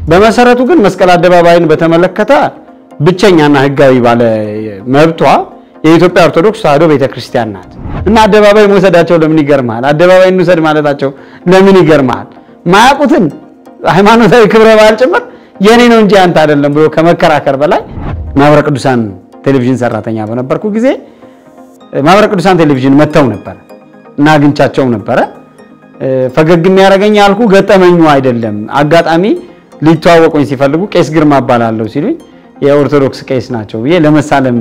በመሰረቱ ግን መስቀል አደባባይን በተመለከተ ብቸኛና ህጋዊ ባለ መብቷ የኢትዮጵያ ኦርቶዶክስ ተዋሕዶ ቤተክርስቲያን ናት እና አደባባይ መውሰዳቸው ለምን ይገርማል? አደባባይ እንውሰድ ማለታቸው ለምን ይገርማል? ማያውቁትን ሃይማኖታዊ ክብረ በዓል ጭምር የኔ ነው እንጂ አንተ አይደለም ብሎ ከመከራከር በላይ ማህበረ ቅዱሳን ቴሌቪዥን ሰራተኛ በነበርኩ ጊዜ ማህበረ ቅዱሳን ቴሌቪዥን መጥተው ነበር እና አግኝቻቸው ነበረ። ፈገግ የሚያደርገኝ ያልኩ ገጠመኙ አይደለም። አጋጣሚ ሊተዋወቁኝ ሲፈልጉ ቄስ ግርማ እባላለሁ ሲሉኝ የኦርቶዶክስ ቄስ ናቸው ብዬ ለመሳለም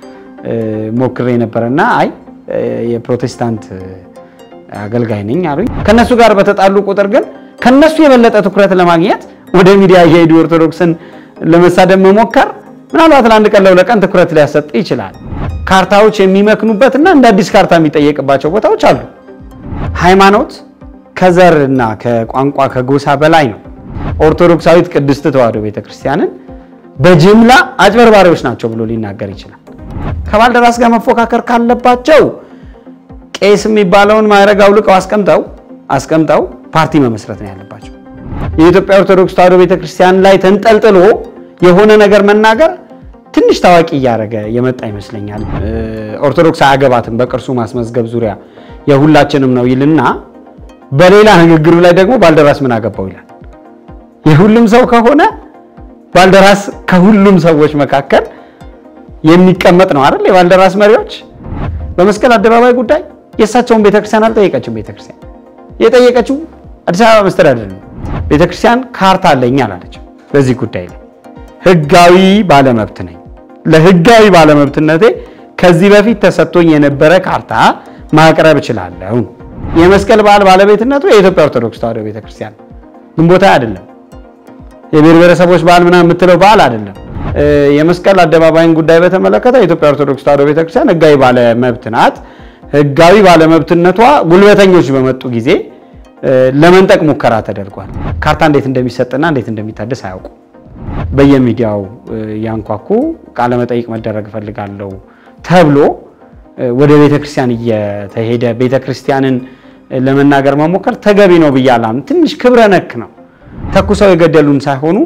ሞክሬ ነበረና አይ የፕሮቴስታንት አገልጋይ ነኝ አሉኝ። ከነሱ ጋር በተጣሉ ቁጥር ግን ከነሱ የበለጠ ትኩረት ለማግኘት ወደ ሚዲያ እየሄዱ ኦርቶዶክስን ለመሳደብ መሞከር ምናልባት ለአንድ ቀን ለሁለት ቀን ትኩረት ሊያሰጥ ይችላል። ካርታዎች የሚመክኑበትና እንደ አዲስ ካርታ የሚጠየቅባቸው ቦታዎች አሉ። ሃይማኖት ከዘር እና ከቋንቋ ከጎሳ በላይ ነው። ኦርቶዶክሳዊት ቅድስት ተዋሕዶ ቤተክርስቲያንን በጅምላ አጭበርባሪዎች ናቸው ብሎ ሊናገር ይችላል። ከባልደራስ ጋር መፎካከር ካለባቸው ቄስ የሚባለውን ማዕረግ አውልቀው አስቀምጠው አስቀምጠው ፓርቲ መመስረት ነው ያለባቸው። የኢትዮጵያ ኦርቶዶክስ ተዋሕዶ ቤተክርስቲያን ላይ ተንጠልጥሎ የሆነ ነገር መናገር ትንሽ ታዋቂ እያደረገ የመጣ ይመስለኛል። ኦርቶዶክስ አያገባትም በቅርሱ ማስመዝገብ ዙሪያ የሁላችንም ነው ይልና በሌላ ንግግሩ ላይ ደግሞ ባልደራስ ምን አገባው ይላል። የሁሉም ሰው ከሆነ ባልደራስ ከሁሉም ሰዎች መካከል የሚቀመጥ ነው አይደል? የባልደራስ መሪዎች በመስቀል አደባባይ ጉዳይ የእሳቸውን ቤተክርስቲያን አልጠየቀችም። ቤተክርስቲያን የጠየቀችው አዲስ አበባ መስተዳደር ነው። ቤተክርስቲያን ካርታ አለኝ አላለችም። በዚህ ጉዳይ ላይ ህጋዊ ባለመብት ነኝ፣ ለህጋዊ ባለመብትነቴ ከዚህ በፊት ተሰጥቶኝ የነበረ ካርታ ማቅረብ እችላለሁ። የመስቀል በዓል ባለቤትነቱ የኢትዮጵያ ኦርቶዶክስ ተዋሕዶ ቤተክርስቲያን ግንቦት አይደለም። የብሔር ብሔረሰቦች በዓል ምናምን የምትለው በዓል አይደለም። የመስቀል አደባባይን ጉዳይ በተመለከተ የኢትዮጵያ ኦርቶዶክስ ተዋሕዶ ቤተክርስቲያን ህጋዊ ባለመብት ናት። ህጋዊ ባለመብትነቷ ጉልበተኞች በመጡ ጊዜ ለመንጠቅ ሙከራ ተደርጓል። ካርታ እንዴት እንደሚሰጥና እንዴት እንደሚታደስ አያውቁ። በየሚዲያው ያንኳኩ ቃለመጠይቅ መደረግ እፈልጋለሁ ተብሎ ወደ ቤተክርስቲያን እየተሄደ ቤተክርስቲያንን ለመናገር መሞከር ተገቢ ነው ብዬ አላምንም። ትንሽ ክብረ ነክ ነው። ተኩሰው የገደሉን ሳይሆኑ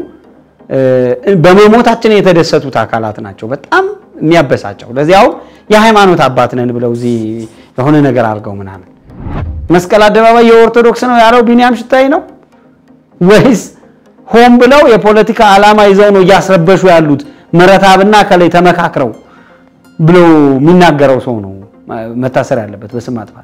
በመሞታችን የተደሰቱት አካላት ናቸው። በጣም የሚያበሳጨው ለዚያው የሃይማኖት አባት ነን ብለው እዚህ የሆነ ነገር አድርገው ምናምን መስቀል አደባባይ የኦርቶዶክስ ነው ያለው ቢኒያም ሽታይ ነው ወይስ ሆን ብለው የፖለቲካ ዓላማ ይዘው ነው እያስረበሹ ያሉት መረታብና ከላይ ተመካክረው ብሎ የሚናገረው ሰው ነው መታሰር ያለበት በስም ማጥፋት።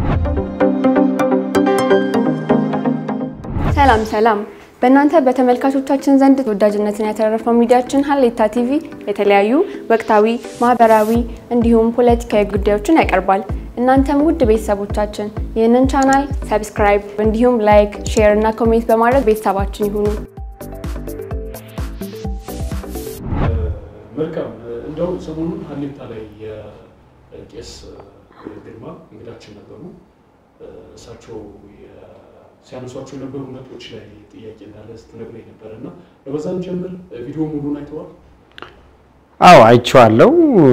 ሰላም ሰላም። በእናንተ በተመልካቾቻችን ዘንድ ተወዳጅነትን ያተረፈው ሚዲያችን ሀሌታ ቲቪ የተለያዩ ወቅታዊ፣ ማህበራዊ እንዲሁም ፖለቲካዊ ጉዳዮችን ያቀርባል። እናንተም ውድ ቤተሰቦቻችን ይህንን ቻናል ሰብስክራይብ እንዲሁም ላይክ፣ ሼር እና ኮሜንት በማድረግ ቤተሰባችን ይሁኑ። መልካም እንደው ሰሞኑን ሀሌታ ላይ የቄስ ግርማ እንግዳችን ነበሩ። እሳቸው ሲያነሷቸው የነበሩ ነጥቦች ላይ ጥያቄ እንዳለ ስትነግረኝ ነበረ እና በዛን ጀምር ቪዲዮ ሙሉን አይተዋል? አዎ አይቼዋለሁ።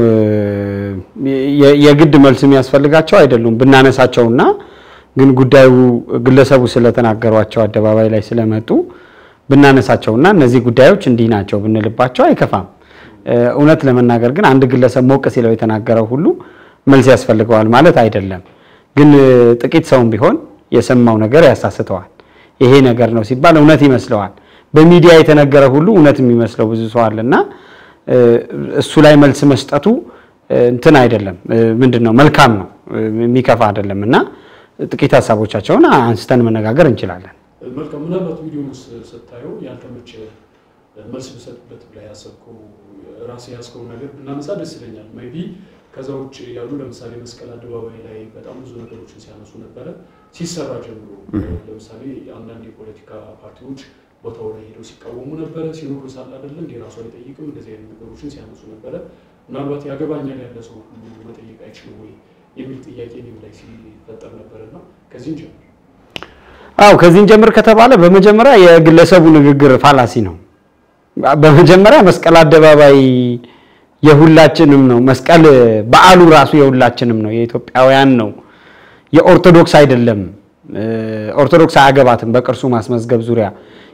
የግድ መልስ የሚያስፈልጋቸው አይደሉም ብናነሳቸውና ግን ጉዳዩ ግለሰቡ ስለተናገሯቸው አደባባይ ላይ ስለመጡ ብናነሳቸውና እነዚህ ጉዳዮች እንዲህ ናቸው ብንልባቸው አይከፋም። እውነት ለመናገር ግን አንድ ግለሰብ ሞቅ ሲለው የተናገረው ሁሉ መልስ ያስፈልገዋል ማለት አይደለም። ግን ጥቂት ሰውም ቢሆን የሰማው ነገር ያሳስተዋል። ይሄ ነገር ነው ሲባል እውነት ይመስለዋል። በሚዲያ የተነገረ ሁሉ እውነት የሚመስለው ብዙ ሰው አለና እሱ ላይ መልስ መስጠቱ እንትን አይደለም፣ ምንድን ነው መልካም ነው፣ የሚከፋ አይደለም። እና ጥቂት ሀሳቦቻቸውን አንስተን መነጋገር እንችላለን። መልካም ምናልባት ቪዲዮን ስታየው ያልተመቸ መልስ ብሰጥበት ብላ ያሰብከው ራሴ ያዝከው ነገር ብናነሳ ደስ ይለኛል። ሜይ ቢ ከዛ ውጭ ያሉ ለምሳሌ መስቀል አደባባይ ላይ በጣም ብዙ ነገሮችን ሲያነሱ ነበረ ሲሰራ ጀምሮ። ለምሳሌ አንዳንድ የፖለቲካ ፓርቲዎች ቦታው ላይ ሄደው ሲቃወሙ ነበረ። ሲኖሩ ሳለ አይደለም እንዲ ራሱ አይጠይቅም እንደዚህ አይነት ነገሮችን ሲያነሱ ነበረ። ምናልባት ያገባኛል ያለ ሰው ሁሉ መጠየቅ አይችልም ወይ የሚል ጥያቄ እኔም ላይ ሲፈጠር ነበረና ከዚህም ጀምር አው ከዚህን ጀምር ከተባለ በመጀመሪያ የግለሰቡ ንግግር ፋላሲ ነው። በመጀመሪያ መስቀል አደባባይ የሁላችንም ነው። መስቀል በዓሉ ራሱ የሁላችንም ነው፣ የኢትዮጵያውያን ነው፣ የኦርቶዶክስ አይደለም። ኦርቶዶክስ አያገባትም በቅርሱ ማስመዝገብ ዙሪያ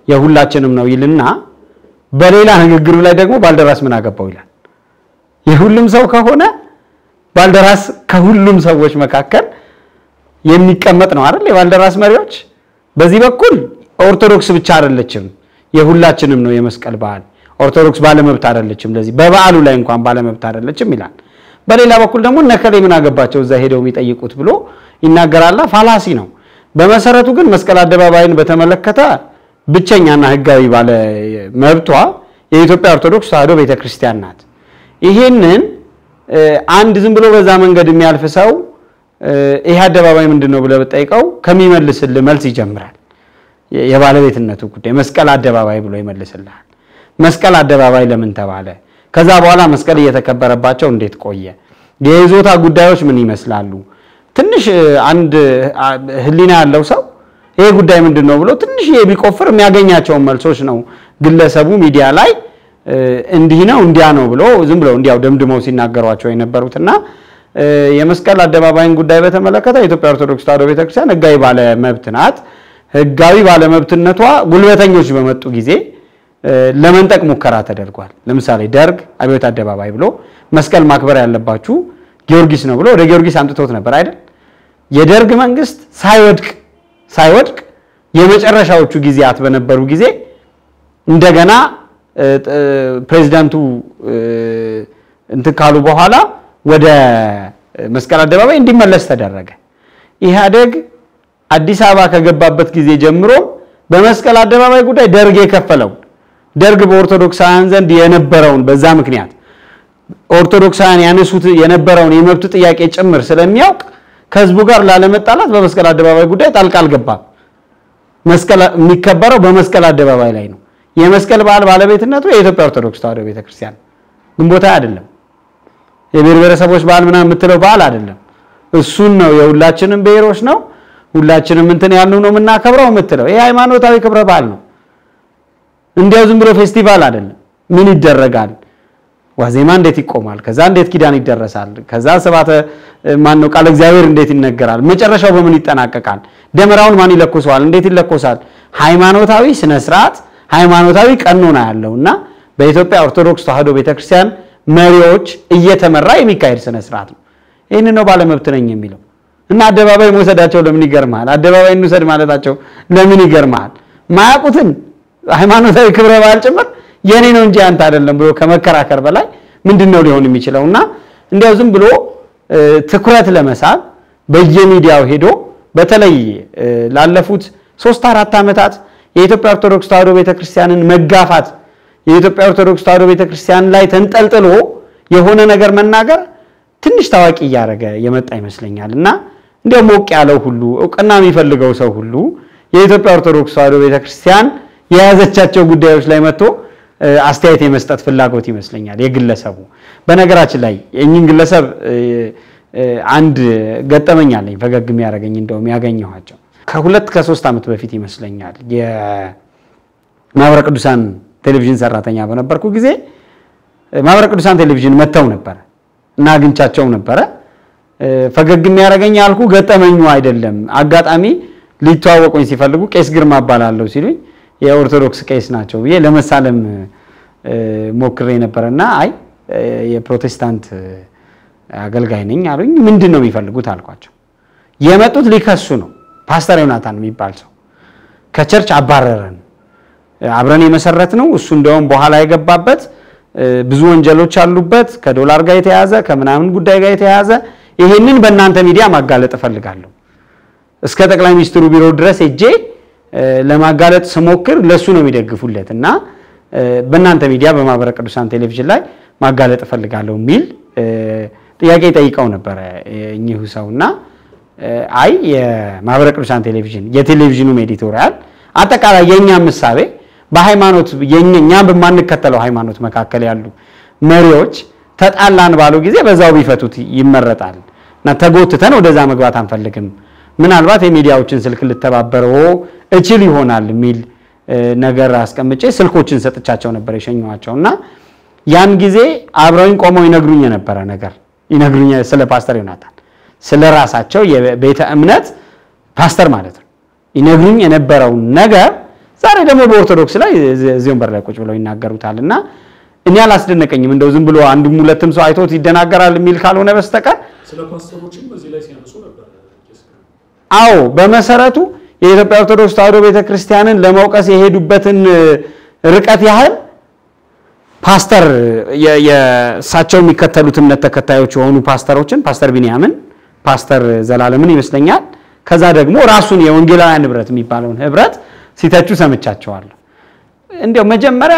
የሁላችንም ነው ይልና በሌላ ንግግሩ ላይ ደግሞ ባልደራስ ምን አገባው ይላል። የሁሉም ሰው ከሆነ ባልደራስ ከሁሉም ሰዎች መካከል የሚቀመጥ ነው አይደል? የባልደራስ መሪዎች በዚህ በኩል ኦርቶዶክስ ብቻ አይደለችም፣ የሁላችንም ነው የመስቀል በዓል። ኦርቶዶክስ ባለመብት አይደለችም፣ ለዚህ በበዓሉ ላይ እንኳን ባለመብት አይደለችም ይላል። በሌላ በኩል ደግሞ ነከሌ ምን አገባቸው እዛ ሄደው የሚጠይቁት ብሎ ይናገራላ። ፋላሲ ነው። በመሰረቱ ግን መስቀል አደባባይን በተመለከተ ብቸኛና ሕጋዊ ባለ መብቷ የኢትዮጵያ ኦርቶዶክስ ተዋሕዶ ቤተክርስቲያን ናት። ይሄንን አንድ ዝም ብሎ በዛ መንገድ የሚያልፍ ሰው ይሄ አደባባይ ምንድን ነው ብለህ ብጠይቀው ከሚመልስልህ መልስ ይጀምራል። የባለቤትነቱ ጉዳይ መስቀል አደባባይ ብሎ ይመልስልሃል። መስቀል አደባባይ ለምን ተባለ? ከዛ በኋላ መስቀል እየተከበረባቸው እንዴት ቆየ? የይዞታ ጉዳዮች ምን ይመስላሉ? ትንሽ አንድ ህሊና ያለው ሰው ይሄ ጉዳይ ምንድን ነው ብሎ ትንሽ ቢቆፍር የሚያገኛቸውን መልሶች ነው ግለሰቡ ሚዲያ ላይ እንዲህ ነው እንዲያ ነው ብሎ ዝም ብለው እንዲያው ደምድመው ሲናገሯቸው የነበሩትና የመስቀል አደባባይን ጉዳይ በተመለከተ የኢትዮጵያ ኦርቶዶክስ ተዋሕዶ ቤተክርስቲያን ህጋዊ ባለመብት ናት። ህጋዊ ባለመብትነቷ ጉልበተኞች በመጡ ጊዜ ለመንጠቅ ሙከራ ተደርጓል። ለምሳሌ ደርግ አብዮት አደባባይ ብሎ መስቀል ማክበር ያለባችሁ ጊዮርጊስ ነው ብሎ ወደ ጊዮርጊስ አምጥቶት ነበር አይደል? የደርግ መንግስት ሳይወድቅ ሳይወድቅ የመጨረሻዎቹ ጊዜያት በነበሩ ጊዜ እንደገና ፕሬዚዳንቱ እንትን ካሉ በኋላ ወደ መስቀል አደባባይ እንዲመለስ ተደረገ። ኢህአዴግ አዲስ አበባ ከገባበት ጊዜ ጀምሮ በመስቀል አደባባይ ጉዳይ ደርግ የከፈለው ደርግ በኦርቶዶክሳውያን ዘንድ የነበረውን በዛ ምክንያት ኦርቶዶክሳውያን ያነሱት የነበረውን የመብት ጥያቄ ጭምር ስለሚያውቅ ከህዝቡ ጋር ላለመጣላት በመስቀል አደባባይ ጉዳይ ጣልቃ አልገባም። መስቀል የሚከበረው በመስቀል አደባባይ ላይ ነው። የመስቀል በዓል ባለቤትነቱ የኢትዮጵያ ኦርቶዶክስ ተዋሕዶ ቤተክርስቲያን ግንቦት አይደለም። የብሔር ብሔረሰቦች በዓል ምናምን የምትለው በዓል አይደለም። እሱን ነው የሁላችንም ብሔሮች ነው ሁላችንም እንትን ያልነው ነው የምናከብረው የምትለው ይሄ ሃይማኖታዊ ክብረ በዓል ነው። እንዲያው ዝም ብሎ ፌስቲቫል አይደለም። ምን ይደረጋል? ዋዜማ እንዴት ይቆማል? ከዛ እንዴት ኪዳን ይደረሳል? ከዛ ስብሐተ ማን ነው ቃለ እግዚአብሔር እንዴት ይነገራል? መጨረሻው በምን ይጠናቀቃል? ደመራውን ማን ይለኮሰዋል? እንዴት ይለኮሳል? ሃይማኖታዊ ስነ ስርዓት፣ ሃይማኖታዊ ቀኖና ያለው እና በኢትዮጵያ ኦርቶዶክስ ተዋሕዶ ቤተክርስቲያን መሪዎች እየተመራ የሚካሄድ ስነ ስርዓት ነው። ይህን ነው ባለመብት ነኝ የሚለው እና አደባባይ መውሰዳቸው ለምን ይገርመሃል? አደባባይ እንውሰድ ማለታቸው ለምን ይገርመሃል? ማያውቁትን ሃይማኖታዊ ክብረ በዓል ጭምር የኔ ነው እንጂ አንተ አይደለም ብሎ ከመከራከር በላይ ምንድን ነው ሊሆን የሚችለው? እና እንዲያው ዝም ብሎ ትኩረት ለመሳብ በየሚዲያው ሄዶ በተለይ ላለፉት ሶስት አራት ዓመታት የኢትዮጵያ ኦርቶዶክስ ተዋሕዶ ቤተክርስቲያንን መጋፋት የኢትዮጵያ ኦርቶዶክስ ተዋሕዶ ቤተክርስቲያን ላይ ተንጠልጥሎ የሆነ ነገር መናገር ትንሽ ታዋቂ እያደረገ የመጣ ይመስለኛል እና እንዲያው ሞቅ ያለው ሁሉ እውቅና የሚፈልገው ሰው ሁሉ የኢትዮጵያ ኦርቶዶክስ ተዋሕዶ ቤተክርስቲያን የያዘቻቸው ጉዳዮች ላይ መጥቶ አስተያየት የመስጠት ፍላጎት ይመስለኛል የግለሰቡ። በነገራችን ላይ የእኚህን ግለሰብ አንድ ገጠመኝ አለኝ ፈገግ የሚያደርገኝ እንደውም ያገኘኋቸው ከሁለት ከሶስት ዓመት በፊት ይመስለኛል የማህበረ ቅዱሳን ቴሌቪዥን ሰራተኛ በነበርኩ ጊዜ ማህበረ ቅዱሳን ቴሌቪዥን መጥተው ነበረ እና አግኝቻቸው ነበረ። ፈገግ የሚያደርገኝ ያልኩ ገጠመኙ አይደለም። አጋጣሚ ሊተዋወቁኝ ሲፈልጉ ቄስ ግርማ እባላለሁ ሲሉኝ የኦርቶዶክስ ቄስ ናቸው ብዬ ለመሳለም ሞክሬ ነበረና አይ የፕሮቴስታንት አገልጋይ ነኝ አሉኝ። ምንድን ነው የሚፈልጉት አልኳቸው። የመጡት ሊከሱ ነው። ፓስተር ዮናታን የሚባል ሰው ከቸርች አባረረን፣ አብረን የመሰረት ነው እሱ እንደውም በኋላ የገባበት ብዙ ወንጀሎች አሉበት ከዶላር ጋር የተያዘ ከምናምን ጉዳይ ጋር የተያዘ ይሄንን በእናንተ ሚዲያ ማጋለጥ እፈልጋለሁ። እስከ ጠቅላይ ሚኒስትሩ ቢሮ ድረስ ሄጄ ለማጋለጥ ስሞክር ለሱ ነው የሚደግፉለት እና በእናንተ ሚዲያ በማህበረ ቅዱሳን ቴሌቪዥን ላይ ማጋለጥ እፈልጋለሁ የሚል ጥያቄ ጠይቀው ነበረ እኚሁ ሰው እና አይ የማህበረ ቅዱሳን ቴሌቪዥን የቴሌቪዥኑም ኤዲቶሪያል አጠቃላይ የእኛም ምሳቤ በሃይማኖት እኛ በማንከተለው ሃይማኖት መካከል ያሉ መሪዎች ተጣላን ባሉ ጊዜ በዛው ቢፈቱት ይመረጣል እና ተጎትተን ወደዛ መግባት አንፈልግም። ምናልባት የሚዲያዎችን ስልክ ልተባበረው እችል ይሆናል የሚል ነገር አስቀምጬ ስልኮችን ሰጥቻቸው ነበር የሸኘኋቸው እና ያን ጊዜ አብረውኝ ቆመው ይነግሩኝ የነበረ ነገር ይነግሩኝ ስለ ፓስተር ዮናታን ስለ ራሳቸው የቤተ እምነት ፓስተር ማለት ነው ይነግሩኝ የነበረውን ነገር ዛሬ ደግሞ በኦርቶዶክስ ላይ እዚህ ወንበር ላይ ቁጭ ብለው ይናገሩታል እና እኔ አላስደነቀኝም። እንደው ዝም ብሎ አንድም ሁለትም ሰው አይቶት ይደናገራል የሚል ካልሆነ በስተቀር ስለ ፓስተሮችም በዚህ ላይ ሲያነሱ ነበር። አዎ በመሰረቱ የኢትዮጵያ ኦርቶዶክስ ተዋሕዶ ቤተክርስቲያንን ለመውቀስ የሄዱበትን ርቀት ያህል ፓስተር የእሳቸው የሚከተሉት እምነት ተከታዮች የሆኑ ፓስተሮችን ፓስተር ቢንያምን፣ ፓስተር ዘላለምን ይመስለኛል ከዛ ደግሞ ራሱን የወንጌላውያን ህብረት የሚባለውን ህብረት ሲተቹ ሰምቻቸዋለሁ። እንዲያው መጀመሪያ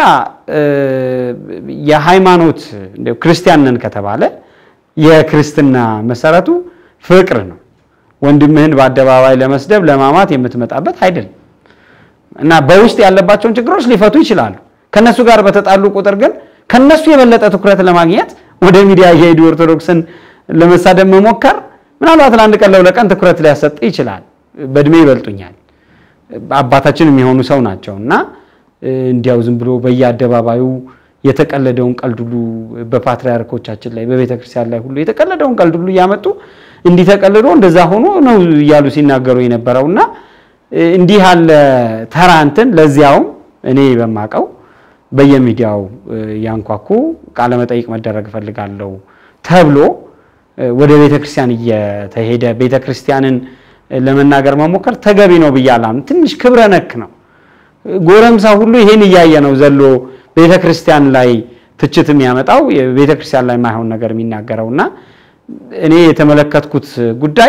የሃይማኖት እንዲያው ክርስቲያን ነን ከተባለ የክርስትና መሰረቱ ፍቅር ነው። ወንድምህን በአደባባይ ለመስደብ ለማማት የምትመጣበት አይደለም እና በውስጥ ያለባቸውን ችግሮች ሊፈቱ ይችላሉ። ከነሱ ጋር በተጣሉ ቁጥር ግን ከነሱ የበለጠ ትኩረት ለማግኘት ወደ ሚዲያ እየሄዱ ኦርቶዶክስን ለመሳደብ መሞከር ምናልባት ለአንድ ቀን ለሁለት ቀን ትኩረት ሊያሰጥ ይችላል። በእድሜ ይበልጡኛል፣ አባታችን የሚሆኑ ሰው ናቸው እና እንዲያው ዝም ብሎ በየአደባባዩ የተቀለደውን ቀልድ ሁሉ በፓትርያርኮቻችን ላይ በቤተ ክርስቲያን ላይ ሁሉ የተቀለደውን ቀልድ ሁሉ እያመጡ እንዲህ ተቀልዶ እንደዛ ሆኖ ነው እያሉ ሲናገሩ የነበረው እና እንዲህ ያለ ተራ እንትን ለዚያውም እኔ በማቀው በየሚዲያው ያንኳኩ ቃለመጠይቅ መደረግ እፈልጋለሁ ተብሎ ወደ ቤተ ክርስቲያን እየተሄደ ቤተ ክርስቲያንን ለመናገር መሞከር ተገቢ ነው ብዬ አላምንም። ትንሽ ክብረ ነክ ነው። ጎረምሳ ሁሉ ይሄን እያየ ነው ዘሎ ቤተ ክርስቲያን ላይ ትችት የሚያመጣው ቤተ ክርስቲያን ላይ የማይሆን ነገር የሚናገረው እና እኔ የተመለከትኩት ጉዳይ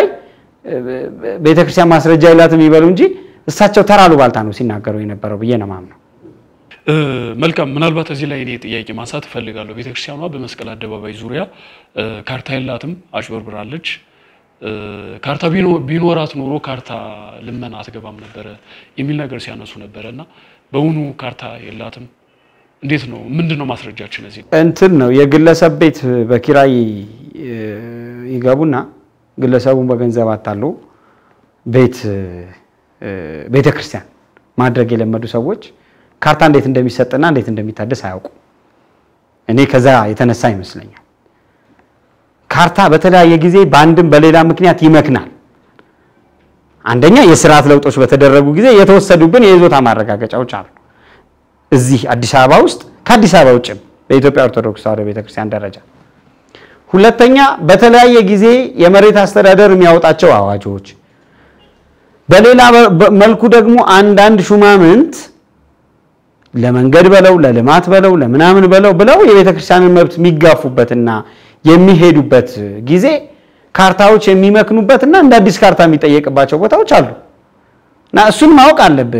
ቤተ ክርስቲያን ማስረጃ የላትም ይበሉ እንጂ እሳቸው ተራ አሉባልታ ነው ሲናገሩ የነበረው ብዬ ነው የማምነው። መልካም ምናልባት እዚህ ላይ እኔ ጥያቄ ማንሳት እፈልጋለሁ። ቤተክርስቲያኗ በመስቀል አደባባይ ዙሪያ ካርታ የላትም፣ አጭበርብራለች። ካርታ ቢኖራት ኖሮ ካርታ ልመና አትገባም ነበረ የሚል ነገር ሲያነሱ ነበረ እና በእውኑ ካርታ የላትም? እንዴት ነው? ምንድን ነው ማስረጃችን? እዚህ እንትን ነው የግለሰብ ቤት በኪራይ ይገቡና ግለሰቡን በገንዘብ አታሉ ቤት ቤተ ክርስቲያን ማድረግ የለመዱ ሰዎች ካርታ እንዴት እንደሚሰጥና እንዴት እንደሚታደስ አያውቁ። እኔ ከዛ የተነሳ ይመስለኛል ካርታ በተለያየ ጊዜ በአንድም በሌላ ምክንያት ይመክናል። አንደኛ የስርዓት ለውጦች በተደረጉ ጊዜ የተወሰዱብን የይዞታ ማረጋገጫዎች አሉ። እዚህ አዲስ አበባ ውስጥ ከአዲስ አበባ ውጭም በኢትዮጵያ ኦርቶዶክስ ተዋሕዶ ቤተክርስቲያን ደረጃ። ሁለተኛ በተለያየ ጊዜ የመሬት አስተዳደር የሚያወጣቸው አዋጆች፣ በሌላ መልኩ ደግሞ አንዳንድ ሹማምንት ለመንገድ በለው ለልማት በለው ለምናምን በለው ብለው የቤተ ክርስቲያንን መብት የሚጋፉበትና የሚሄዱበት ጊዜ ካርታዎች የሚመክኑበትና እንደ አዲስ ካርታ የሚጠየቅባቸው ቦታዎች አሉ እና እሱን ማወቅ አለብህ።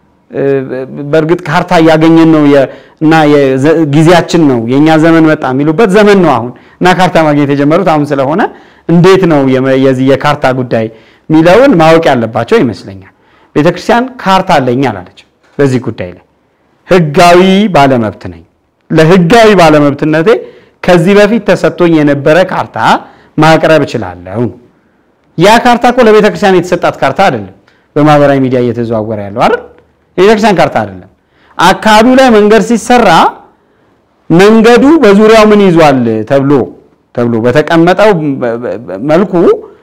በእርግጥ ካርታ እያገኘን ነው እና ጊዜያችን ነው የእኛ ዘመን መጣ የሚሉበት ዘመን ነው አሁን እና ካርታ ማግኘት የጀመሩት አሁን ስለሆነ እንዴት ነው የዚህ የካርታ ጉዳይ የሚለውን ማወቅ ያለባቸው ይመስለኛል። ቤተክርስቲያን ካርታ አለኝ አላለችም በዚህ ጉዳይ ላይ ህጋዊ ባለመብት ነኝ። ለህጋዊ ባለመብትነቴ ከዚህ በፊት ተሰጥቶኝ የነበረ ካርታ ማቅረብ እችላለሁ። ያ ካርታ እኮ ለቤተ ክርስቲያን የተሰጣት ካርታ አይደለም። በማህበራዊ ሚዲያ እየተዘዋወረ ያለው አይደል? የቤተ ክርስቲያን ካርታ አይደለም። አካባቢው ላይ መንገድ ሲሰራ መንገዱ በዙሪያው ምን ይዟል ተብሎ ተብሎ በተቀመጠው መልኩ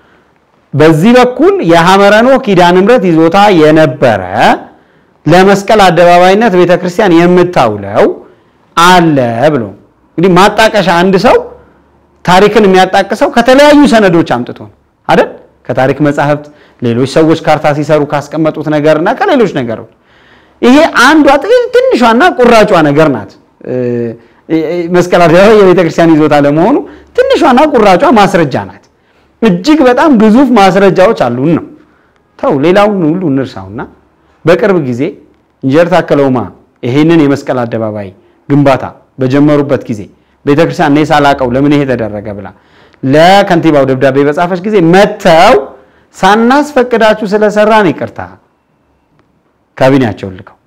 በዚህ በኩል የሐመረኖ ኪዳነ ምሕረት ይዞታ የነበረ ለመስቀል አደባባይነት ቤተክርስቲያን የምታውለው አለ ብሎ እንግዲህ ማጣቀሻ አንድ ሰው ታሪክን የሚያጣቅሰው ከተለያዩ ሰነዶች አምጥቶ ነው አይደል? ከታሪክ መጻሕፍት፣ ሌሎች ሰዎች ካርታ ሲሰሩ ካስቀመጡት ነገርና ከሌሎች ነገሮች ይሄ አንዷ ትንሿና ቁራጯ ነገር ናት። መስቀል አደባባይ የቤተክርስቲያን ይዞታ ለመሆኑ ትንሿና ቁራጯ ማስረጃ ናት። እጅግ በጣም ግዙፍ ማስረጃዎች አሉን ነው። ተው ሌላውን ሁሉ እንርሳውና በቅርብ ጊዜ ኢንጂነር ታከለ ኡማ ይሄንን የመስቀል አደባባይ ግንባታ በጀመሩበት ጊዜ ቤተክርስቲያን እኔ ሳላቀው ለምን ይሄ ተደረገ ብላ ለከንቲባው ደብዳቤ በጻፈች ጊዜ መጥተው ሳናስፈቅዳችሁ ስለሰራን ይቅርታ ካቢኔያቸውን ልከው፣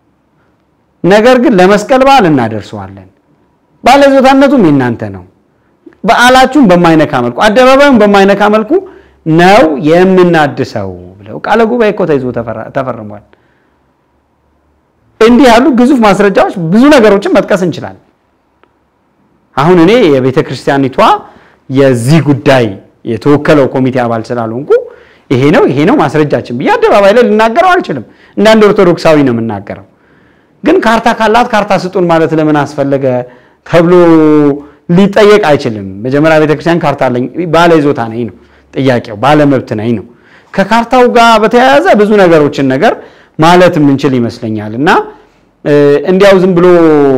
ነገር ግን ለመስቀል በዓል እናደርሰዋለን፣ ባለይዞታነቱም የእናንተ ነው፣ በዓላችሁን በማይነካ መልኩ አደባባዩን በማይነካ መልኩ ነው የምናድሰው ብለው ቃለ ጉባኤ እኮ ተይዞ ተፈርሟል። እንዲህ ያሉ ግዙፍ ማስረጃዎች ብዙ ነገሮችን መጥቀስ እንችላለን። አሁን እኔ የቤተ ክርስቲያኒቷ የዚህ ጉዳይ የተወከለው ኮሚቴ አባል ስላልሆንኩ ይሄ ነው ይሄ ነው ማስረጃችን ብዬ አደባባይ ላይ ልናገረው አልችልም። እንዳንድ ኦርቶዶክሳዊ ነው የምናገረው። ግን ካርታ ካላት ካርታ ስጡን ማለት ለምን አስፈለገ ተብሎ ሊጠየቅ አይችልም። መጀመሪያ ቤተክርስቲያን ካርታ አለኝ ባለ ይዞታ ነኝ ነው ጥያቄው፣ ባለ መብት ነኝ ነው። ከካርታው ጋር በተያያዘ ብዙ ነገሮችን ነገር ማለት የምንችል ይመስለኛል እና እንዲያው ዝም ብሎ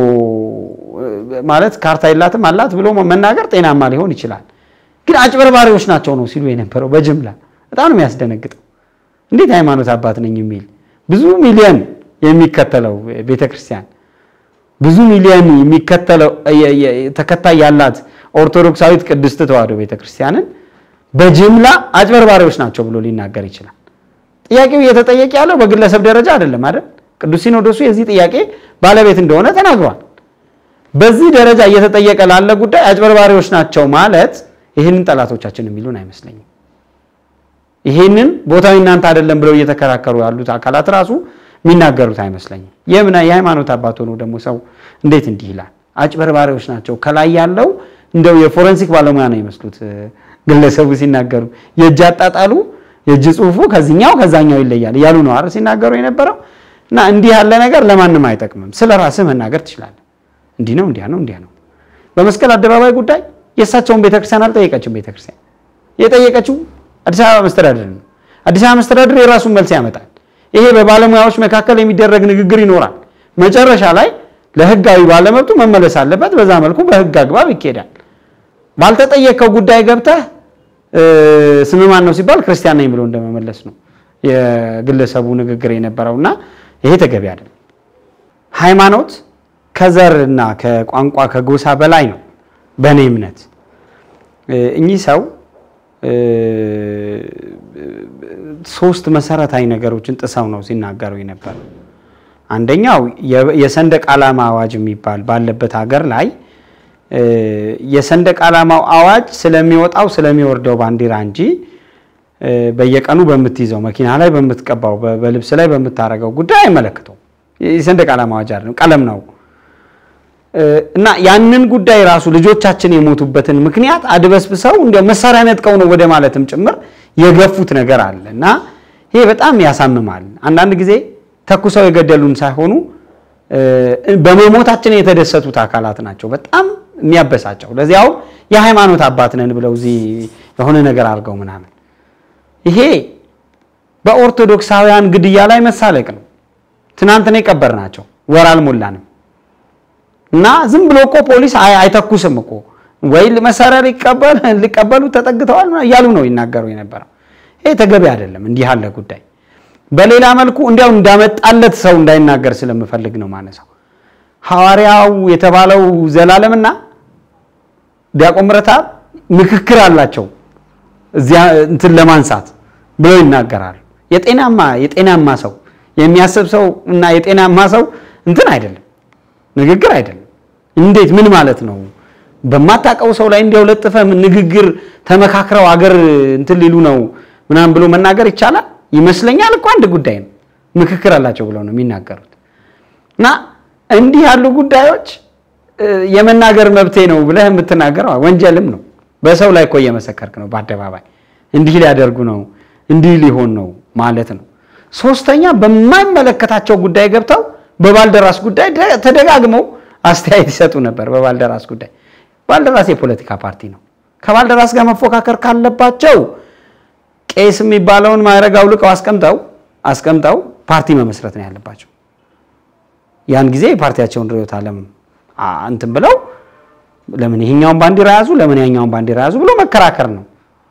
ማለት ካርታ የላትም አላት ብሎ መናገር ጤናማ ሊሆን ይችላል። ግን አጭበርባሪዎች ናቸው ነው ሲሉ የነበረው በጅምላ በጣም ነው የሚያስደነግጠው። እንዴት ሃይማኖት አባት ነኝ የሚል ብዙ ሚሊዮን የሚከተለው ቤተክርስቲያን ብዙ ሚሊዮን የሚከተለው ተከታይ ያላት ኦርቶዶክሳዊት ቅድስት ተዋሕዶ ቤተክርስቲያንን በጅምላ አጭበርባሪዎች ናቸው ብሎ ሊናገር ይችላል። ጥያቄው እየተጠየቀ ያለው በግለሰብ ደረጃ አይደለም አይደል? ቅዱስ ሲኖዶሱ የዚህ ጥያቄ ባለቤት እንደሆነ ተናግሯል። በዚህ ደረጃ እየተጠየቀ ላለ ጉዳይ አጭበርባሪዎች ናቸው ማለት ይህንን ጠላቶቻችን የሚሉን አይመስለኝም። ይህንን ቦታው እናንተ አይደለም ብለው እየተከራከሩ ያሉት አካላት ራሱ የሚናገሩት አይመስለኝም። የምን የሃይማኖት አባት ሆኖ ደግሞ ሰው እንዴት እንዲህ ይላል? አጭበርባሪዎች ናቸው። ከላይ ያለው እንደው የፎረንሲክ ባለሙያ ነው ይመስሉት ግለሰቡ ሲናገሩ የእጅ አጣጣሉ የእጅ ጽሁፉ ከዚህኛው ከዛኛው ይለያል እያሉ ነው አይደል ሲናገሩ የነበረው። እና እንዲህ ያለ ነገር ለማንም አይጠቅምም። ስለ ራስህ መናገር ትችላለህ። እንዲህ ነው እንዲያ ነው እንዲያ ነው። በመስቀል አደባባይ ጉዳይ የእሳቸውን ቤተክርስቲያን አልጠየቀችም። ቤተክርስቲያን የጠየቀችው አዲስ አበባ መስተዳድር ነው። አዲስ አበባ መስተዳድር የራሱን መልስ ያመጣል። ይሄ በባለሙያዎች መካከል የሚደረግ ንግግር ይኖራል። መጨረሻ ላይ ለህጋዊ ባለመብቱ መመለስ አለበት። በዛ መልኩ በህግ አግባብ ይኬዳል። ባልተጠየቀው ጉዳይ ገብተህ ስም ማን ነው ሲባል ክርስቲያን ነኝ ብሎ እንደመመለስ ነው የግለሰቡ ንግግር የነበረውና ይሄ ተገቢ አይደለም። ሃይማኖት ከዘር እና ከቋንቋ ከጎሳ በላይ ነው። በእኔ እምነት እኚህ ሰው ሶስት መሰረታዊ ነገሮችን ጥሰው ነው ሲናገሩ የነበረው። አንደኛው የሰንደቅ ዓላማ አዋጅ የሚባል ባለበት ሀገር ላይ የሰንደቅ ዓላማው አዋጅ ስለሚወጣው ስለሚወርደው ባንዲራ እንጂ በየቀኑ በምትይዘው መኪና ላይ በምትቀባው በልብስ ላይ በምታረገው ጉዳይ አይመለከተውም። የሰንደቅ ዓላማ አዋጅ አይደለም፣ ቀለም ነው እና ያንን ጉዳይ ራሱ ልጆቻችን የሞቱበትን ምክንያት አድበስብሰው እንዲያው መሳሪያ ነጥቀው ነው ወደ ማለትም ጭምር የገፉት ነገር አለ እና ይሄ በጣም ያሳምማል። አንዳንድ ጊዜ ተኩሰው የገደሉን ሳይሆኑ በመሞታችን የተደሰቱት አካላት ናቸው በጣም የሚያበሳጨው። ለዚያው የሃይማኖት አባት ነን ብለው እዚህ የሆነ ነገር አድርገው ምናምን ይሄ በኦርቶዶክሳውያን ግድያ ላይ መሳለቅ ነው። ትናንትና የቀበርናቸው ወር አልሞላንም እና ዝም ብሎ እኮ ፖሊስ አይተኩስም እኮ ወይ መሳሪያ ሊቀበሉ ተጠግተዋል እያሉ ነው ይናገሩ የነበረው። ይሄ ተገቢ አይደለም እንዲህ ያለ ጉዳይ። በሌላ መልኩ እንዲያው እንዳመጣለት ሰው እንዳይናገር ስለምፈልግ ነው ማነሳው። ሐዋርያው የተባለው ዘላለምና ዲያቆን ምረታብ ምክክር አላቸው እዚያ እንትን ለማንሳት ብለው ይናገራሉ። የጤናማ የጤናማ ሰው የሚያስብ ሰው እና የጤናማ ሰው እንትን አይደለም ንግግር አይደለም። እንዴት ምን ማለት ነው? በማታውቀው ሰው ላይ እንዲያው ለጥፈ ንግግር ተመካክረው አገር እንትን ሊሉ ነው ምናምን ብሎ መናገር ይቻላል ይመስለኛል እኮ አንድ ጉዳይ ነው። ምክክር አላቸው ብለው ነው የሚናገሩት እና እንዲህ ያሉ ጉዳዮች የመናገር መብቴ ነው ብለህ የምትናገረው ወንጀልም ነው። በሰው ላይ እኮ እየመሰከርክ ነው በአደባባይ እንዲህ ሊያደርጉ ነው እንዲህ ሊሆን ነው ማለት ነው። ሶስተኛ በማይመለከታቸው ጉዳይ ገብተው በባልደራስ ጉዳይ ተደጋግመው አስተያየት ይሰጡ ነበር። በባልደራስ ጉዳይ ባልደራስ የፖለቲካ ፓርቲ ነው። ከባልደራስ ጋር መፎካከር ካለባቸው ቄስ የሚባለውን ማዕረግ አውልቀው አስቀምጠው አስቀምጠው ፓርቲ መመስረት ነው ያለባቸው። ያን ጊዜ የፓርቲያቸውን ርዕዮተ ዓለም እንትን ብለው ለምን ይሄኛውን ባንዲራ ያዙ፣ ለምን ያኛውን ባንዲራ ያዙ ብሎ መከራከር ነው።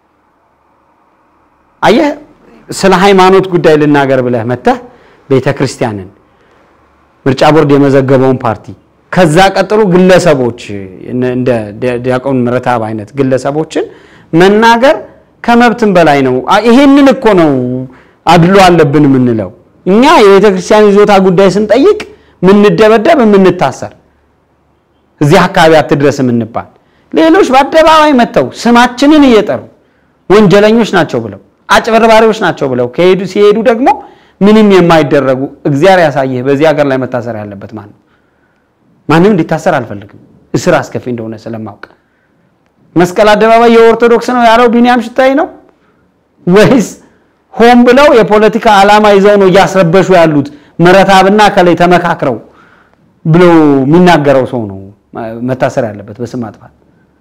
አየህ፣ ስለ ሃይማኖት ጉዳይ ልናገር ብለህ መተህ ቤተ ክርስቲያንን ምርጫ ቦርድ የመዘገበውን ፓርቲ ከዛ ቀጥሎ ግለሰቦች እንደ ዲያቆን ምረታብ አይነት ግለሰቦችን መናገር ከመብትም በላይ ነው። ይሄንን እኮ ነው አድሎ አለብን የምንለው እኛ የቤተ ክርስቲያን ይዞታ ጉዳይ ስንጠይቅ ምንደበደብ፣ የምንታሰር እዚህ አካባቢ አትድረስ የምንባል ሌሎች በአደባባይ መጥተው ስማችንን እየጠሩ ወንጀለኞች ናቸው ብለው አጭበርባሪዎች ናቸው ብለው ከሄዱ ሲሄዱ ደግሞ ምንም የማይደረጉ እግዚአብሔር ያሳየህ። በዚህ ሀገር ላይ መታሰር ያለበት ማን ነው? ማንም እንዲታሰር አልፈልግም፣ እስር አስከፊ እንደሆነ ስለማውቅ። መስቀል አደባባይ የኦርቶዶክስ ነው ያለው ቢኒያም ሽታይ ነው ወይስ ሆን ብለው የፖለቲካ ዓላማ ይዘው ነው እያስረበሹ ያሉት ምረታብና ከላይ ተመካክረው ብሎ የሚናገረው ሰው ነው መታሰር ያለበት በስም ማጥፋት።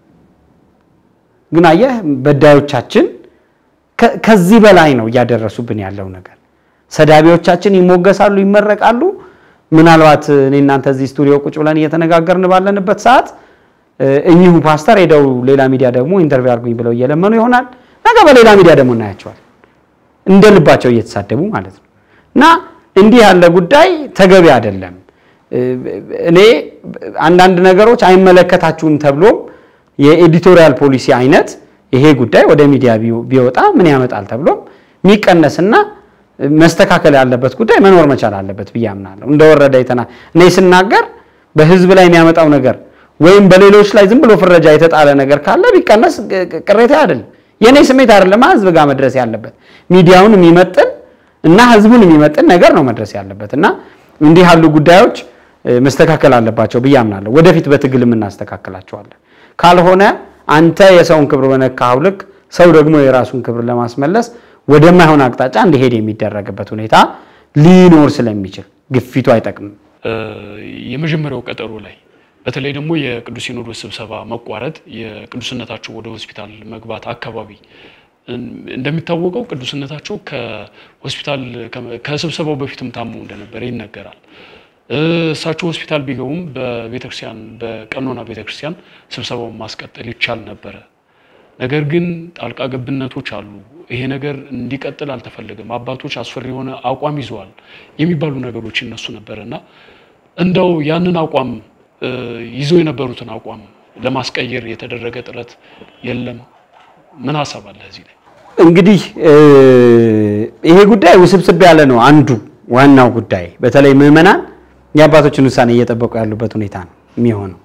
ግን አየህ በዳዮቻችን ከዚህ በላይ ነው እያደረሱብን ያለው ነገር። ሰዳቢዎቻችን ይሞገሳሉ፣ ይመረቃሉ። ምናልባት እኔ እናንተ እዚህ ስቱዲዮ ቁጭ ብለን እየተነጋገርን ባለንበት ሰዓት እኚሁ ፓስተር ሄደው ሌላ ሚዲያ ደግሞ ኢንተርቪው አድርጉኝ ብለው እየለመኑ ይሆናል። ነገ በሌላ ሚዲያ ደግሞ እናያቸዋል እንደ ልባቸው እየተሳደቡ ማለት ነው። እና እንዲህ ያለ ጉዳይ ተገቢ አይደለም። እኔ አንዳንድ ነገሮች አይመለከታችሁም ተብሎም የኤዲቶሪያል ፖሊሲ አይነት ይሄ ጉዳይ ወደ ሚዲያ ቢወጣ ምን ያመጣል ተብሎም የሚቀነስና መስተካከል ያለበት ጉዳይ መኖር መቻል አለበት ብዬ አምናለሁ። እንደወረደ የተና እኔ ስናገር በህዝብ ላይ የሚያመጣው ነገር ወይም በሌሎች ላይ ዝም ብሎ ፍረጃ የተጣለ ነገር ካለ ቢቀነስ ቅሬታ አይደለም። የእኔ ስሜት አይደለም ህዝብ ጋር መድረስ ያለበት ሚዲያውን የሚመጥን እና ህዝቡን የሚመጥን ነገር ነው መድረስ ያለበት እና እንዲህ ያሉ ጉዳዮች መስተካከል አለባቸው ብዬ አምናለሁ። ወደፊት በትግል እናስተካክላቸዋለን። ካልሆነ አንተ የሰውን ክብር በነካኸው ልክ ሰው ደግሞ የራሱን ክብር ለማስመለስ ወደማይሆን አቅጣጫ እንዲሄድ የሚደረግበት ሁኔታ ሊኖር ስለሚችል ግፊቱ አይጠቅምም። የመጀመሪያው ቀጠሮ ላይ በተለይ ደግሞ የቅዱስ ሲኖዶስ ስብሰባ መቋረጥ የቅዱስነታቸው ወደ ሆስፒታል መግባት አካባቢ እንደሚታወቀው ቅዱስነታቸው ከሆስፒታል ከስብሰባው በፊትም ታመው እንደነበረ ይነገራል። እሳቸው ሆስፒታል ቢገቡም በቤተክርስቲያን በቀኖና ቤተክርስቲያን ስብሰባውን ማስቀጠል ይቻል ነበረ። ነገር ግን ጣልቃ ገብነቶች አሉ። ይሄ ነገር እንዲቀጥል አልተፈለገም። አባቶች አስፈሪ የሆነ አቋም ይዘዋል የሚባሉ ነገሮች ይነሱ ነበረ እና እንደው ያንን አቋም ይዘው የነበሩትን አቋም ለማስቀየር የተደረገ ጥረት የለም። ምን ሀሳብ አለ እዚህ ላይ? እንግዲህ ይሄ ጉዳይ ውስብስብ ያለ ነው። አንዱ ዋናው ጉዳይ በተለይ ምዕመናን የአባቶችን ውሳኔ እየጠበቁ ያሉበት ሁኔታ ነው የሚሆነው።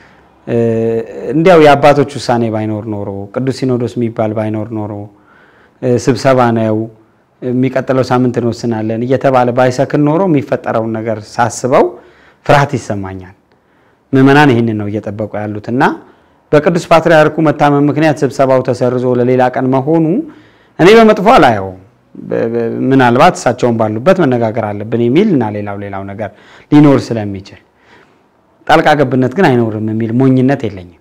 እንዲያው የአባቶች ውሳኔ ባይኖር ኖሮ ቅዱስ ሲኖዶስ የሚባል ባይኖር ኖሮ ስብሰባ ነው የሚቀጥለው ሳምንት እንወስናለን እየተባለ ባይሰክን ኖሮ የሚፈጠረውን ነገር ሳስበው ፍርሃት ይሰማኛል። ምዕመናን ይህንን ነው እየጠበቁ ያሉት እና በቅዱስ ፓትርያርኩ መታመም ምክንያት ስብሰባው ተሰርዞ ለሌላ ቀን መሆኑ እኔ በመጥፎ አላየውም። ምናልባት እሳቸውን ባሉበት መነጋገር አለብን የሚል እና ሌላው ሌላው ነገር ሊኖር ስለሚችል ጣልቃ ገብነት ግን አይኖርም የሚል ሞኝነት የለኝም።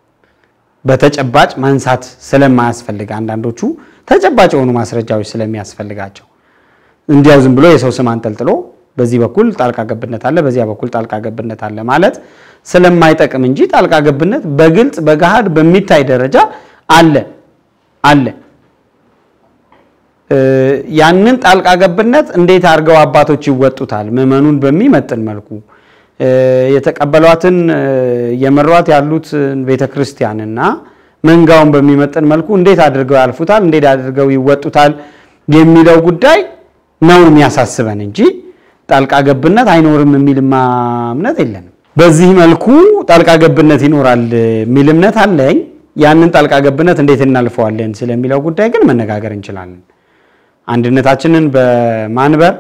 በተጨባጭ ማንሳት ስለማያስፈልግ አንዳንዶቹ ተጨባጭ የሆኑ ማስረጃዎች ስለሚያስፈልጋቸው እንዲያው ዝም ብሎ የሰው ስም አንጠልጥሎ በዚህ በኩል ጣልቃ ገብነት አለ፣ በዚያ በኩል ጣልቃ ገብነት አለ ማለት ስለማይጠቅም እንጂ ጣልቃ ገብነት በግልጽ በገሃድ በሚታይ ደረጃ አለ አለ። ያንን ጣልቃ ገብነት እንዴት አድርገው አባቶች ይወጡታል? ምዕመኑን በሚመጥን መልኩ የተቀበሏትን የመሯት ያሉት ቤተ ክርስቲያንና መንጋውን በሚመጥን መልኩ እንዴት አድርገው ያልፉታል? እንዴት አድርገው ይወጡታል? የሚለው ጉዳይ ነው የሚያሳስበን እንጂ ጣልቃ ገብነት አይኖርም የሚልማ እምነት የለንም። በዚህ መልኩ ጣልቃ ገብነት ይኖራል የሚል እምነት አለኝ። ያንን ጣልቃ ገብነት እንዴት እናልፈዋለን ስለሚለው ጉዳይ ግን መነጋገር እንችላለን። አንድነታችንን በማንበር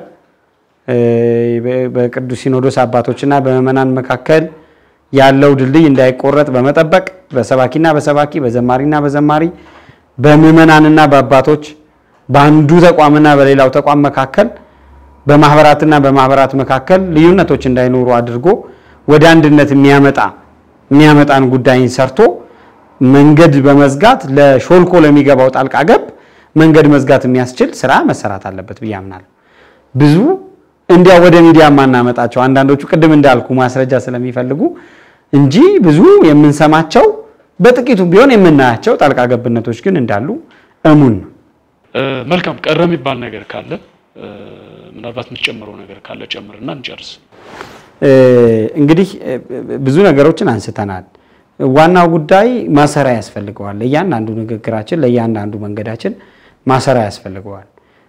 በቅዱስ ሲኖዶስ አባቶችና በምዕመናን መካከል ያለው ድልድይ እንዳይቆረጥ በመጠበቅ በሰባኪና በሰባኪ በዘማሪና በዘማሪ በምዕመናንና በአባቶች በአንዱ ተቋምና በሌላው ተቋም መካከል በማህበራትና በማህበራት መካከል ልዩነቶች እንዳይኖሩ አድርጎ ወደ አንድነት የሚያመጣ የሚያመጣን ጉዳይን ሰርቶ መንገድ በመዝጋት ለሾልኮ ለሚገባው ጣልቃ ገብ መንገድ መዝጋት የሚያስችል ስራ መሰራት አለበት ብዬ አምናለሁ። ብዙ እንዲያ ወደ ሚዲያ የማናመጣቸው አንዳንዶቹ ቅድም እንዳልኩ ማስረጃ ስለሚፈልጉ እንጂ ብዙ የምንሰማቸው በጥቂቱም ቢሆን የምናያቸው ጣልቃ ገብነቶች ግን እንዳሉ እሙን ነው። መልካም ቀረ የሚባል ነገር ካለ ምናልባት የምትጨምረው ነገር ካለ ጨምርና እንጨርስ። እንግዲህ ብዙ ነገሮችን አንስተናል። ዋናው ጉዳይ ማሰሪያ ያስፈልገዋል። ለእያንዳንዱ ንግግራችን፣ ለእያንዳንዱ መንገዳችን ማሰሪያ ያስፈልገዋል።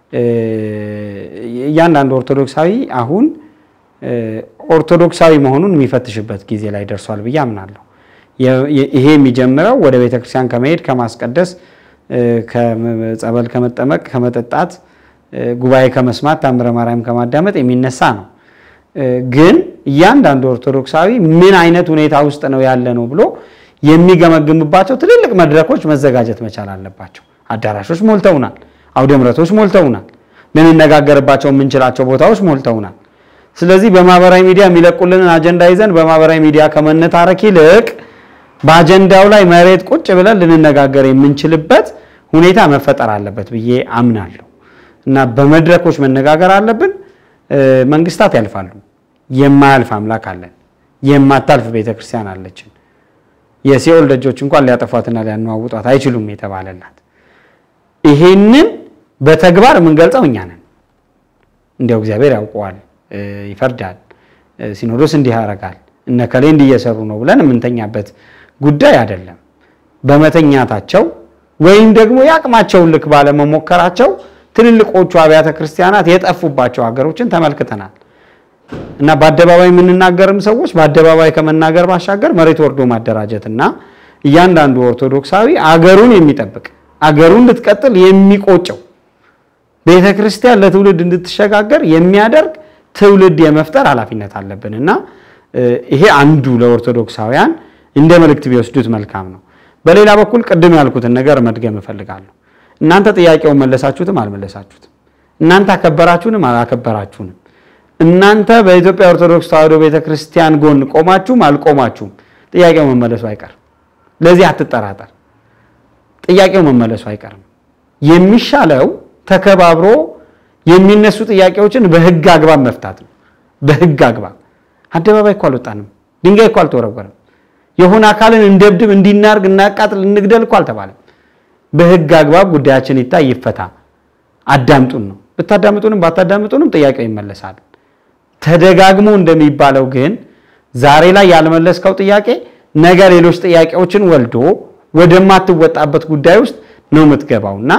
እያንዳንዱ ኦርቶዶክሳዊ አሁን ኦርቶዶክሳዊ መሆኑን የሚፈትሽበት ጊዜ ላይ ደርሷል ብዬ አምናለሁ። ይሄ የሚጀምረው ወደ ቤተክርስቲያን ከመሄድ ከማስቀደስ፣ ጸበል ከመጠመቅ፣ ከመጠጣት፣ ጉባኤ ከመስማት፣ ታምረ ማርያም ከማዳመጥ የሚነሳ ነው። ግን እያንዳንዱ ኦርቶዶክሳዊ ምን አይነት ሁኔታ ውስጥ ነው ያለ ነው ብሎ የሚገመግምባቸው ትልልቅ መድረኮች መዘጋጀት መቻል አለባቸው። አዳራሾች ሞልተውናል። አውደ ምሕረቶች ሞልተውናል። ልንነጋገርባቸው የምንችላቸው ቦታዎች ሞልተውናል። ስለዚህ በማህበራዊ ሚዲያ የሚለቁልንን አጀንዳ ይዘን በማህበራዊ ሚዲያ ከመነታረክ ይልቅ በአጀንዳው ላይ መሬት ቁጭ ብለን ልንነጋገር የምንችልበት ሁኔታ መፈጠር አለበት ብዬ አምናለሁ እና በመድረኮች መነጋገር አለብን። መንግስታት ያልፋሉ። የማያልፍ አምላክ አለን። የማታልፍ ቤተክርስቲያን አለችን። የሲኦል ደጆች እንኳን ሊያጠፏትና ሊያነዋውጧት አይችሉም የተባለላት ይሄንን በተግባር የምንገልጸው እኛ ነን። እንዲያው እግዚአብሔር ያውቀዋል፣ ይፈርዳል፣ ሲኖዶስ እንዲህ ያደርጋል፣ እነ ከሌ እንዲህ እየሰሩ ነው ብለን የምንተኛበት ጉዳይ አይደለም። በመተኛታቸው ወይም ደግሞ የአቅማቸውን ልክ ባለመሞከራቸው ትልልቆቹ አብያተ ክርስቲያናት የጠፉባቸው ሀገሮችን ተመልክተናል። እና በአደባባይ የምንናገርም ሰዎች በአደባባይ ከመናገር ባሻገር መሬት ወርዶ ማደራጀት እና እያንዳንዱ ኦርቶዶክሳዊ አገሩን የሚጠብቅ አገሩን ልትቀጥል የሚቆጨው ቤተ ክርስቲያን ለትውልድ እንድትሸጋገር የሚያደርግ ትውልድ የመፍጠር ኃላፊነት አለብን እና ይሄ አንዱ ለኦርቶዶክሳውያን እንደ መልእክት ቢወስዱት መልካም ነው። በሌላ በኩል ቅድም ያልኩትን ነገር መድገም እፈልጋለሁ። እናንተ ጥያቄውን መለሳችሁትም አልመለሳችሁትም፣ እናንተ አከበራችሁንም አላከበራችሁንም፣ እናንተ በኢትዮጵያ ኦርቶዶክስ ተዋሕዶ ቤተ ክርስቲያን ጎን ቆማችሁም አልቆማችሁም ጥያቄው መመለሱ አይቀርም። ለዚህ አትጠራጠር። ጥያቄው መመለሱ አይቀርም። የሚሻለው ተከባብሮ የሚነሱ ጥያቄዎችን በህግ አግባብ መፍታት ነው። በህግ አግባብ አደባባይ እኮ አልወጣንም፣ ድንጋይ እኮ አልተወረወረም፣ የሆነ አካልን እንደብድብ፣ እንዲናርግ፣ እናቃጥል፣ እንግደል እኮ አልተባለም። በህግ አግባብ ጉዳያችን ይታይ፣ ይፈታ። አዳምጡን ነው። ብታዳምጡንም ባታዳምጡንም ጥያቄው ይመለሳል። ተደጋግሞ እንደሚባለው ግን ዛሬ ላይ ያልመለስከው ጥያቄ ነገ ሌሎች ጥያቄዎችን ወልዶ ወደማትወጣበት ጉዳይ ውስጥ ነው የምትገባው እና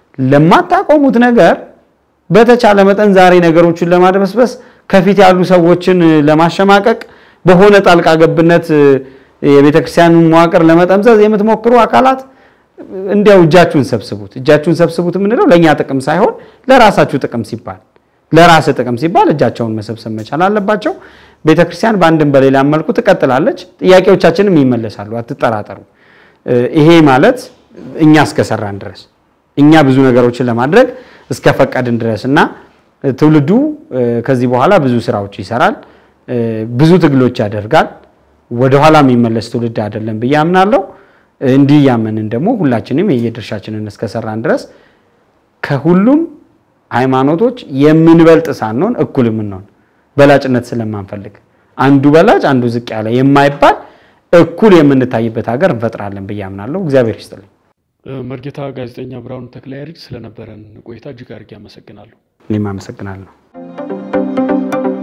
ለማታቆሙት ነገር በተቻለ መጠን ዛሬ ነገሮችን ለማድበስበስ ከፊት ያሉ ሰዎችን ለማሸማቀቅ በሆነ ጣልቃ ገብነት የቤተ ክርስቲያኑን መዋቅር ለመጠምዘዝ የምትሞክሩ አካላት እንዲያው እጃችሁን ሰብስቡት። እጃችሁን ሰብስቡት የምንለው ለእኛ ጥቅም ሳይሆን ለራሳችሁ ጥቅም ሲባል ለራስ ጥቅም ሲባል እጃቸውን መሰብሰብ መቻል አለባቸው። ቤተ ክርስቲያን በአንድም በሌላም መልኩ ትቀጥላለች። ጥያቄዎቻችንም ይመለሳሉ፣ አትጠራጠሩ። ይሄ ማለት እኛ እስከሰራን ድረስ እኛ ብዙ ነገሮችን ለማድረግ እስከፈቀድን ድረስ እና ትውልዱ ከዚህ በኋላ ብዙ ስራዎች ይሰራል፣ ብዙ ትግሎች ያደርጋል። ወደኋላ የሚመለስ ትውልድ አይደለም ብዬ አምናለሁ። እንዲህ ያመንን ደግሞ ሁላችንም የየድርሻችንን እስከሰራን ድረስ ከሁሉም ሃይማኖቶች የምንበልጥ ሳንሆን እኩል የምንሆን በላጭነት ስለማንፈልግ አንዱ በላጭ አንዱ ዝቅ ያለ የማይባል እኩል የምንታይበት ሀገር እንፈጥራለን ብዬ አምናለሁ። እግዚአብሔር ይስጥልኝ። መርጌታ ጋዜጠኛ ብርሃኑ ተክለያሬድ ስለነበረን ቆይታ እጅግ አድርጌ አመሰግናለሁ። እኔም አመሰግናለሁ።